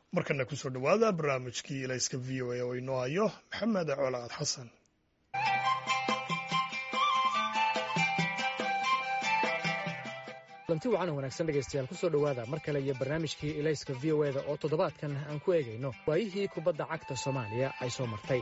markana kusoo dhowaada barnaamijkii ilayska v o a oo inoo hayo maxamed colaad xasan lanti wacan wanaagsan dhegaystayaal kusoo dhowaada mar kale iyo barnaamijkii ilayska v o eda oo toddobaadkan aan ku eegayno waayihii kubadda cagta soomaaliya ay soo martay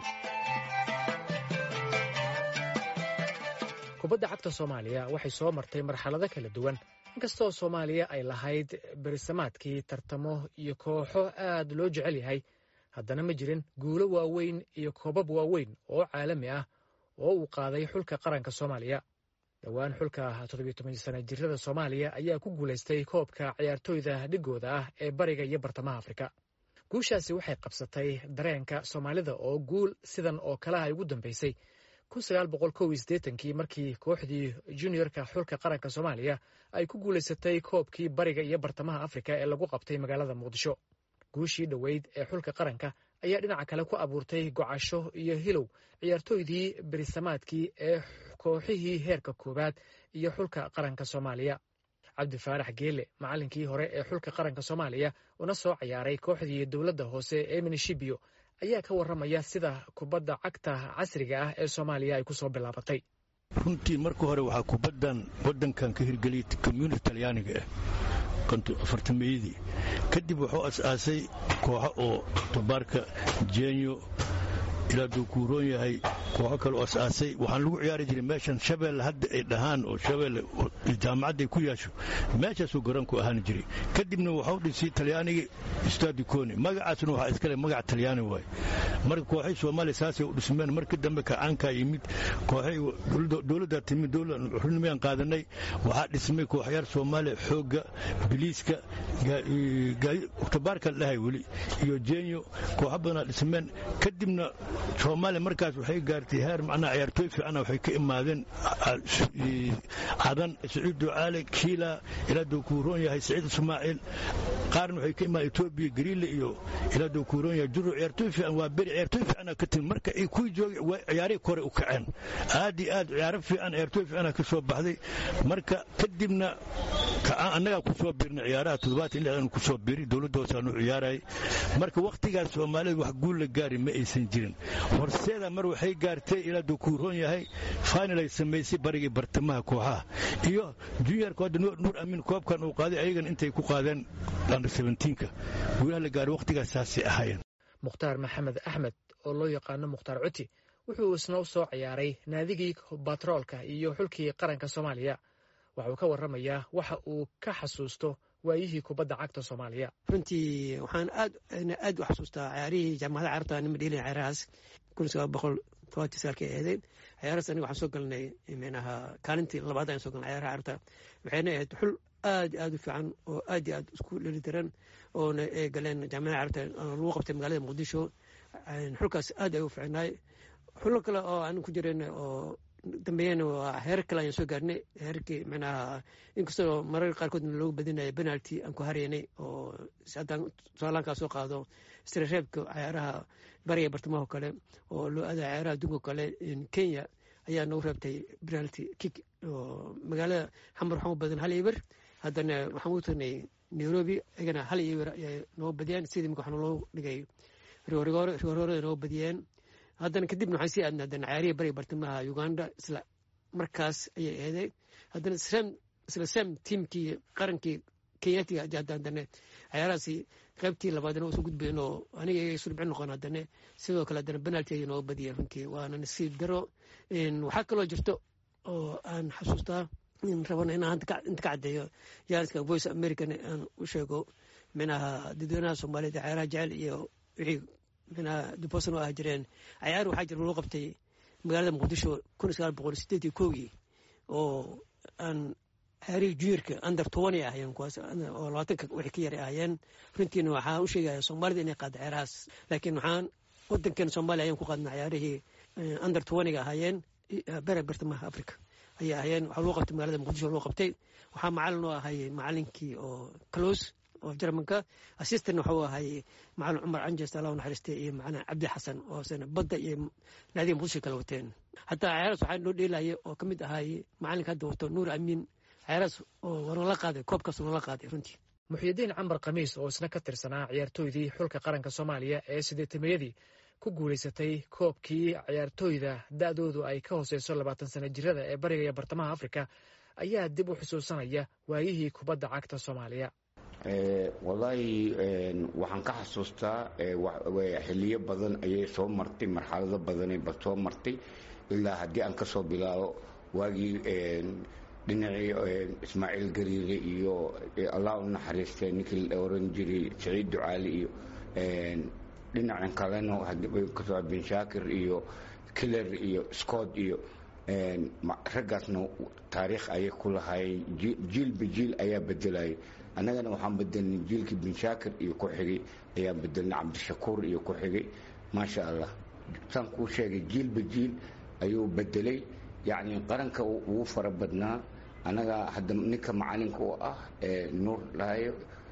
kubadda cagta soomaaliya waxay soo martay marxalado kala duwan inkastoo soomaaliya ay lahayd berisamaadkii tartamo iyo kooxo aad loo jecel yahay haddana ma jirin guulo waaweyn iyo koobab waaweyn oo caalami ah oo uu qaaday xulka qaranka soomaaliya dhowaan xulka toddobiyo toban sana jirada soomaaliya ayaa ku guulaystay koobka ciyaartooyda dhigooda ah ee bariga iyo bartamaha afrika guushaasi waxay qabsatay dareenka soomaalida oo guul sidan oo kalaha ay ugu dambeysay kii markii kooxdii juniorka xulka qaranka soomaaliya ay ku guulaysatay koobkii bariga iyo bartamaha afrika ee lagu qabtay magaalada muqdisho guushii dhoweyd ee xulka qaranka ayaa dhinaca kale ku abuurtay gocasho iyo hilow ciyaartooydii berisamaadkii ee kooxihii heerka koowaad iyo xulka qaranka soomaaliya cabdi faarax geele macalinkii hore ee xulka qaranka soomaaliya una soo ciyaaray kooxdii dowladda hoose ee minishibio ayaa ka warramaya sida kubadda cagta casriga ah ee soomaaliya ay ku soo bilaabatay runtii marka hore waxaa kubaddan waddankan ka hirgeliyay community talyaaniga ah afartameeyadii kadib wuxuu as-aasay kooxo oo tabaarka jenyo ilaa duu kuuroon yahay kooxo kale oo as-aasay waxaan lagu ciyaari jiray meeshan shabeelle hadda ay dhahaan oo shabeelle jaamacadday ku yaasho meeshaasuu garoonku ahaan jiray kadibna waxau dhisay talyaanigii stadiconi magacaasna waxaa iskale magac talyaani waay marka kooxay soomaaliya saasay u dhismeen markii dambe kacaankaa yimid kooxay dowladdaa timid xurnimayaan qaadanay waxaa dhismay kooxyaar soomaaliya xoogga biliiska tabaarka la dhahay weli iyo jenyo kooxo badanaa dhismeen kadibna soomaaliya markaas waxay gaartay heer macnaha ciyaartooy fiicana waxay ka imaadeen cadan saciid ducaale kiila ilaa duu kuuroon yahay saciid ismaaciil qaarna waxay ka imaadeen etoobiya gariile iyo ilaa duu kuuroon yahay juro ciyaartooy fiican waa beri ciyaartooy fiicana ka timid marka ay kuwii joogay ciyaarihii kore u kaceen aad iyo aad ciyaaro fiican ciyaartooy fiicana ka soo baxday marka kadibna annagaa ku soo biirnay ciyaaraha toddobaatan lixdan ku soo biiri dowladda hoosaanu ciyaarayay marka wakhtigaas soomaalida wax guul la gaari ma aysan jirin horseeda mar waxay gaartay ilaa duu kuuroon yahay final ay samaysay barigii bartamaha kooxaha iyo juniorka hadda nuur amiin koobkan uu qaaday ayagan intay ku qaadeen under seventeenka guulaha la gaaray wakhtigaas saasay ahaayeen mukhtaar maxamed axmed oo loo yaqaano mukhtaar cuti wuxuu isna u soo ciyaaray naadigii batroolka iyo xulkii qaranka soomaaliya waxauu ka warramayaa waxa uu ka xasuusto waayihii kubadda cagta soomaaliya runtii waxaan aad aad u xasuustaa ciyaarihii jaamacada carabta nima dheelin ciyaarahaas kun sagaal boqol tobantii sagaalka eeday ciyaarahaas aniga waxaan soo galnay manaha kaalintii labaad ayaan soo galnay ciyaaraha carabta waxayna ahayd xul aad aad u fiican oo aad iyo aad isku dhelitiran oona ay galeen jaamacada carabta lagu qabtay magaalada muqdisho xulkaas aad ay u fiicnaay xulo kale oo aan ku jiran oo dambeeyana waa heerar kale ayaan soo gaarnay heerarkii manaha inkastoo mararka qaarkoodna loogu badinaya penalty aan ku haraynay oo haddaan soolaankaa soo qaado istirareebka ciyaaraha bariga bartamaha kale oo loo aada ciyaaraha adduunka kale kenya ayaa noogu reebtay penalty kick oo magaalada xamar waxaan u badan hal iber haddana waxaan u tagnay nairobi iyagana hal iber ayay noogu badiyeen sidii imika waxaa loo dhigay rigoorigoore rigoorigoorada noogu badiyeen haddana kadibna waxaan sii aadnay haddana ciyaarihii bariga bartamaha uganda isla markaas ayay eeday haddana isla sam tiimkii qarankii kenyatiga haddana ciyaarahaasi qaybtii labaadna usoo gudbayen oo aniga iyaga isu dhibcin noqon haddana sidoo kale haddana penalty ayay nooga badiyeen runtii waana nasiib daro waxaa kaloo jirto oo aan xasuustaa rabana inaan inta ka caddeeyo jaaniska voice american aan u sheego minaha dadweynaha soomaaliyeed ciyaaraha jecel iyo wixii minaa dubosan oo ah jireen cayaar waxaa jira loo qabtay magaalada muqdisho kun sagaal boqol sideed iyo kowgii oo aan ciyaarihii juniorka under tobani ahayeen kuwaas oo labaatanka wixii ka yara ahayeen runtiina waxaan u sheegaya soomaalida inay qaada ciyaarahaas laakiin waxaan wadankeena soomaaliya ayaan ku qaadna ciyaarihii under tobaniga ahaayeen bere bartamaha africa ayay ahayeen waxaa loo qabtay magaalada muqdisho loo qabtay waxaa macalin oo ahay macalinkii oo close oo jarmanka assistant waxuu ahay macalin cumar canjes allah naxariistay iyo macalin cabdi xasan oo sana badda iyo naadiga muqdisho kala wateen hataa ciyaaraas waxaa noo dheelaya oo ka mid ahay macalinka hadda wato nuur amiin ciyaaraas oo wanala qaaday koobkaas wanala qaaday runtii muxyidiin cambar khamiis oo isna ka tirsanaa ciyaartooydii xulka qaranka soomaaliya ee sideetamayadii ku guulaysatay koobkii ciyaartooyda da'doodu ay ka hooseyso labaatan sana jirada ee bariga iyo bartamaha afrika ayaa dib u xusuusanaya waayihii kubadda cagta soomaaliya wallaahi waxaan ka xasuustaa xiliyo badan ayay soo martay marxalado badanay ba soo martay ilaa haddii aan ka soo bilaabo waagii dhinacii ismaaciil gariire iyo allah u naxariistay ninkii la oran jiray saciid ducaali iyo dhinacan kalena kasoo bin shaakir iyo killer iyo scott iyo raggaasna taariikh ayay ku lahaayeen jiilba jiil ayaa bedelayay annagana waxaan bedelnay jiilkii bin shaakir iyo ku xigay ayaan bedelnay cabdishakuur iyo ku xigay maasha allah saan kuu sheegay jiilba jiil ayuu bedelay yacni qaranka ugu fara badnaa annaga hadda ninka macalinka u ah nuur dhahayo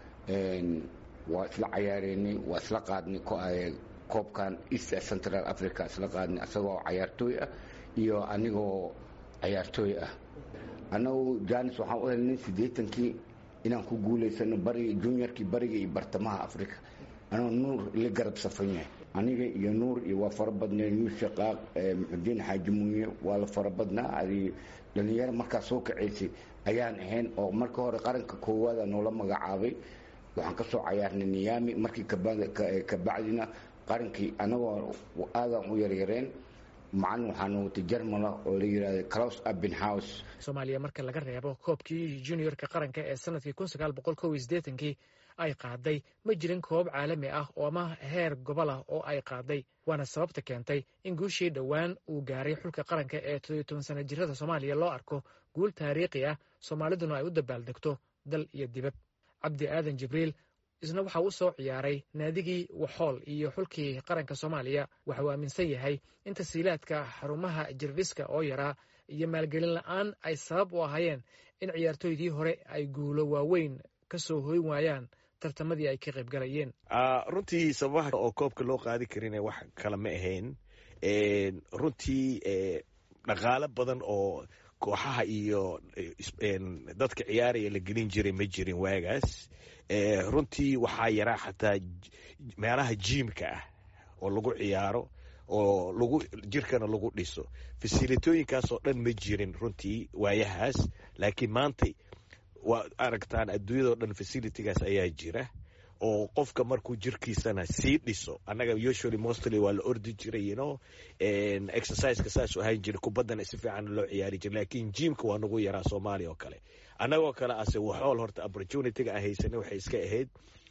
waa isla cayaareynay waa isla qaadnay koobkan east central africa isla qaadnay isagoo cayaartooy ah iyo anigoo cayaartooy ah annagu janis waxaan u helnay siddeetankii inaan ku guulaysano bariga juniorkii bariga iyo bartamaha africa anoo nuur la garab safan yahay aniga iyo nuur iyo waa fara badnay yuus shaqaaq muxudiin xaaji munye waa la fara badnaa adi dhalinyaro markaa soo kacaysay ayaan ahayn oo marka hore qaranka koowaada noola magacaabay waxaan kasoo cayaarnay niyaami markii kabacdina qarankii anagoo aadaan u yaryareen macalin waxaana watay jarmala oo la yidhahda claus abenhouse soomaaliya marka laga reebo koobkii juniorka qaranka ee sanadkii kun sagaal boqol kow iyo siddeetankii ay qaaday ma jirin koob caalami ah oo ama heer gobol ah oo ay qaaday waana sababta keentay in guushii dhowaan uu gaaray xulka qaranka ee toddobiyo toban sana jirada soomaaliya loo arko guul taariikhi ah soomaaliduna ay u dabaaldegto dal iyo dibad cabdi aadan jibriil isna waxa uu soo ciyaaray naadigii waxool iyo xulkii qaranka soomaaliya waxa uu aaminsan yahay in tasiilaadka xarumaha jirdhiska oo yaraa iyo maalgelin la-aan ay sabab u ahaayeen in ciyaartooydii hore ay guulo waaweyn ka soo hoyn waayaan tartamadii ay ka qayb galayeen runtii sababaha oo koobka loo qaadi karin wax kale ma ahayn runtii dhaqaalo badan oo kooxaha iyo dadka ciyaaraya la gelin jiray ma jirin waagaas runtii waxaa yaraa xataa meelaha jiimka ah oo lagu ciyaaro oo lagu jirkana lagu dhiso fasilitooyinkaasoo dhan ma jirin runtii waayahaas laakiin maanta waa aragtaan adduunyadao dhan facilitigaas ayaa jira oo qofka markuu jirkiisana sii dhiso annaga usually mostly waa la ordi jiray you know exerciseka saasuu ahaan jiray kubaddana si fiican loo ciyaari jiray laakiin jiimka waa nagu yaraa soomaaliya oo kale annagoo kale ase waxool horta opportunityga aan haysanay waxay iska ahayd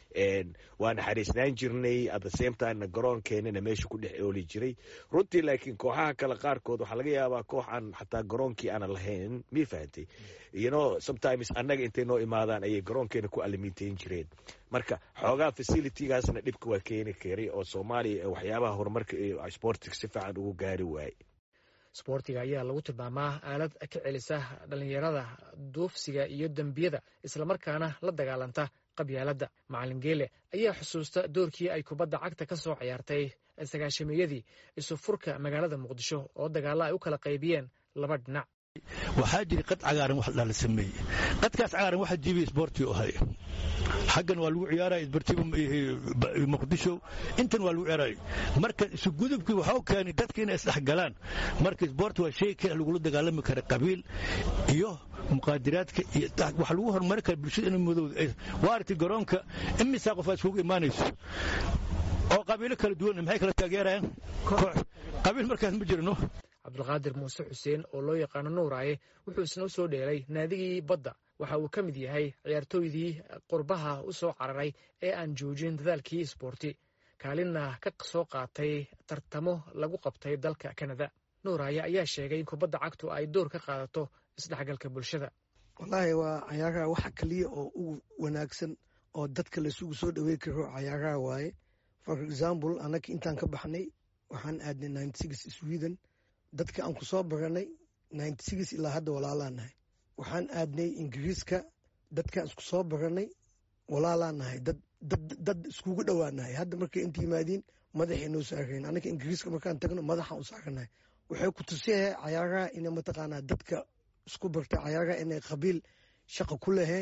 waa naxariisnaan jirnay at the same timena garoonkeenana meesha ku dhex ooli jiray runtii laakiin kooxaha kale qaarkood waxaa laga yaabaa koox aan xataa garoonkii aanan lahayn mii fahantay you know sometimes annaga intay noo imaadaan ayay garoonkeena ku alimiintayn jireen marka xoogaa facilitygaasna dhibka waa keeni karay oo soomaaliya waxyaabaha horumarka iyo sportiga si fiican ugu gaari waaye sboortiga ayaa lagu tilmaamaa aalad ka celisa dhallinyarada duufsiga iyo dembiyada islamarkaana la dagaalanta qabyaaladda macalin geele ayaa xusuusta doorkii ay kubadda cagta ka soo ciyaartay sagaashamiyadii isu furka magaalada muqdisho oo dagaalla ay u kala qaybiyeen laba dhinac waxaa jira qad cagaaran wax dhala sameeye qadkaas cagaaran waxa jiibay isboortii ahay xaggan waa lagu ciyaaraya isbartiba muqdisho intan waa lagu ciyaaraya marka isugudubkii waxau keenay dadka inay isdhexgalaan marka isboort waa shay kale lagula dagaalami kara qabiil iyo muqaadiraadka iyo wax lagu horumari kara bulshada in madowda waa aragtay garoonka imisaa qof aad iskugu imaanayso oo qabiilo kala duwan maxay kala taageerayaan qabiil markaas ma jirno cabdulqaadir muuse xuseen oo loo yaqaano nuuraaye wuxuu isna u soo dheelay naadigii badda waxa uu ka mid yahay ciyaartooydii qurbaha u soo cararay ee aan joojin dadaalkii isboorti kaalinna ka soo qaatay tartamo lagu qabtay dalka kanada nuuraaye ayaa sheegay in kubadda cagtu ay door ka qaadato isdhexgalka bulshada wallaahi waa cayaaraha waxa kaliya oo ugu wanaagsan oo dadka laisugu soo dhawey karo cayaaraha waaye for example annaga intaan ka baxnay waxaan aadnay ninety six sweden dadka aan ku soo baranay ninety six ilaa hadda walaalaan nahay waxaan aadnay ingiriiska dadkaan isku soo baranay walaalaan nahay dad iskugu dhowaanahay hadda markay inta yimaadiin madaxay noo saareen annaga ingiriiska markaan tagno madaxaan u saaranahay waxay ku tusiyahay cayaaraha ina mataqaanaa dadka isku barta cayaaraha inay qabiil shaqa ku laheen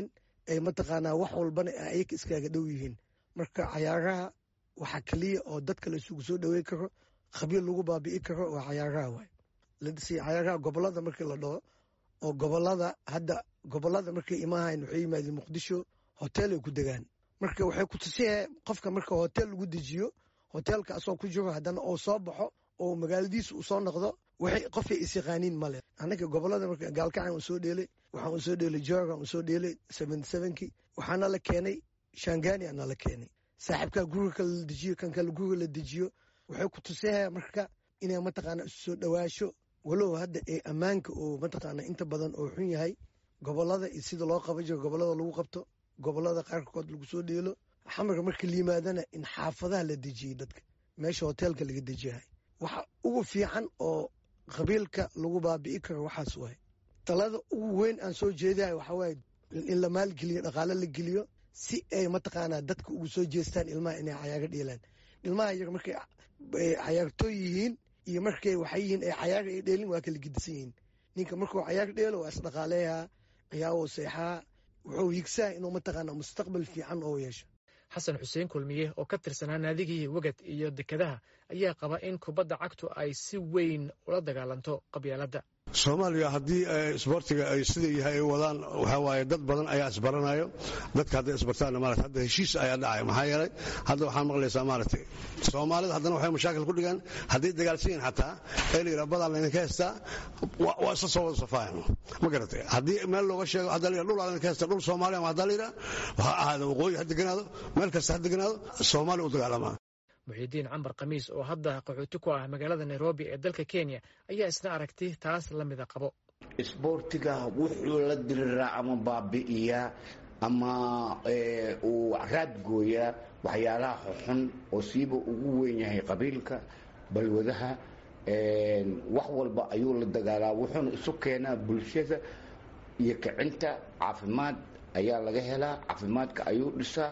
ay mataqaanaa wax walbana ayaga iskaaga dhow yihiin marka cayaaraha waxaa keliya oo dadka la isugu soo dhawey karo khabiir lagu baabi'i karo waa cayaaraha waay cayaaraha gobolada markii la dhaho oo gobolada hadda gobolada markay imaahayn waxay yimaadeen muqdisho hotel ay ku degaan marka waxay ku tusiyahay qofka marka hotel lagu dejiyo hotelka asoo ku jiro haddana oo soo baxo oo magaaladiisa uu soo noqdo waxay qofay isyaqaaniin male annaga gobolada marka gaalkacan uu soo dheelay waxaan usoo dheelay jorgan uu soo dheelay seventy sevenkii waxaana la keenay shangani ana la keenay saaxiibkaa guriga kale la dejiyo kan kale guriga la dejiyo waxay ku tusiyahay marka inay mataqaana isu soo dhawaasho walow hadda ee ammaanka oo mataqaana inta badan oo xun yahay gobolada iyo sida loo qaban jiro gobolada lagu qabto gobolada qaarkood lagu soo dheelo xamarka marka la yimaadana in xaafadaha la dejiyey dadka meesha hoteelka laga dejiyahay waxa ugu fiican oo qabiilka lagu baabi'i karo waxaas waay talada ugu weyn aan soo jeedahay waxaa waaye in la maalgeliyo dhaqaale la geliyo si ay mataqaanaa dadka ugu soo jeestaan ilmaha inay cayaaga dheelaan ilmaha yar markay cayaartooy yihiin iyo markay waxay yihiin ay cayaaga ay dheelin waa kala gedisan yihiin ninka markuu cayaar dheelo waa isdhaqaaleeyaa ciyaawo seexaa wuxuu higsaa inuu mataqaanaa mustaqbal fiican oo yeesho xasan xuseen kulmiye oo ka tirsanaa naadigii wegad iyo dekedaha ayaa qaba in kubadda cagtu ay si weyn ula dagaalanto qabyaaladda soomaaliya haddii isboortiga ay sida yahay ay wadaan waxaa waaye dad badan ayaa isbaranayo dadka hadday isbartaanna maarata hadda heshiis ayaa dhacaya maxaa yeelay hadda waxaan maqlaysaa maaragtay soomaalida haddana waxay mashaakil ku dhigaan hadday dagaalsan yihin xataa ee la yidhaha badaan laydinka heystaa waa isla soo wada safaayan ma garatay haddii meel looga sheego hadda la yidhaha dhul laydinka heystaa dhul soomaaliya ama hadda la yidhaha waxaa ahaada waqooyi ha deganaado meel kasta ha deganaado soomaaliya u dagaalamaa muxiidiin cambar khamiis oo hadda qaxooti ku ah magaalada nairobi ee dalka kenya ayaa isna aragti taas la mida qabo isboortiga wuxuu la diriraa ama baabi'iyaa ama uu raadgooyaa waxyaalaha xun oo siiba ugu weyn yahay qabiilka balwadaha wax walba ayuu la dagaalaa wuxuuna isu keenaa bulshada iyo kicinta caafimaad ayaa laga helaa caafimaadka ayuu dhisaa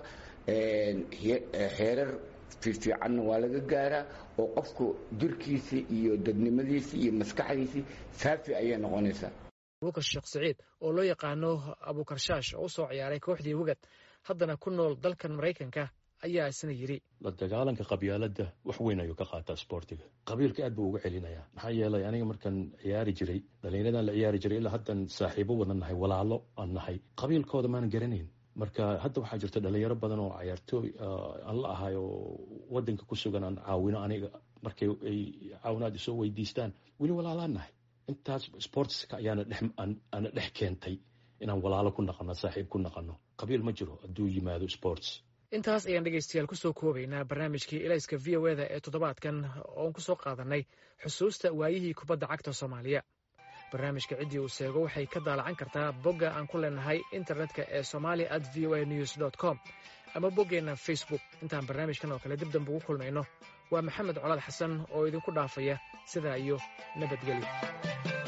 xeerar fiifiicanna waa laga gaaraa oo qofku jirkiisii iyo dadnimadiisii iyo maskaxdiisii saafi ayay noqonaysaa abuukar sheekh saciid oo loo yaqaano abuukarshaash oo u soo ciyaaray kooxdii wegad haddana ku nool dalkan maraykanka ayaa isna yidhi la dagaalanka qabyaaladda wax weyn ayuu ka qaataa sboortiga qabiilka aad buu uga celinayaa maxaa yeelay aniga markaan ciyaari jiray dhallinyaradan la ciyaari jiray ilaa haddan saaxiibo wada nahay walaalo aan nahay qabiilkooda maan garanayn marka hadda waxaa jirta dhalinyaro badan oo cayaartooy aan la ahay oo wadanka ku sugan aan caawino aniga markay ay caawinaad isoo weydiistaan weli walaalaan nahay intaas sportska ayaana ana dhex keentay inaan walaalo ku naqano saaxiib ku naqano qabiil ma jiro hadduu yimaado sports intaas ayaan dhegaystayaal kusoo koobaynaa barnaamijkii elayska v o eda ee toddobaadkan oon ku soo qaadanay xusuusta waayihii kubadda cagta soomaaliya barnaamijka ciddii uu seego waxay ka daalacan kartaa bogga aan ku leenahay internetka ee somalia at v o a news dt com ama boggeenna facebook intaan barnaamijkan oo kale dib dambe ugu kulmayno waa maxamed colaad xasan oo idinku dhaafaya sidaa iyo nabadgelyo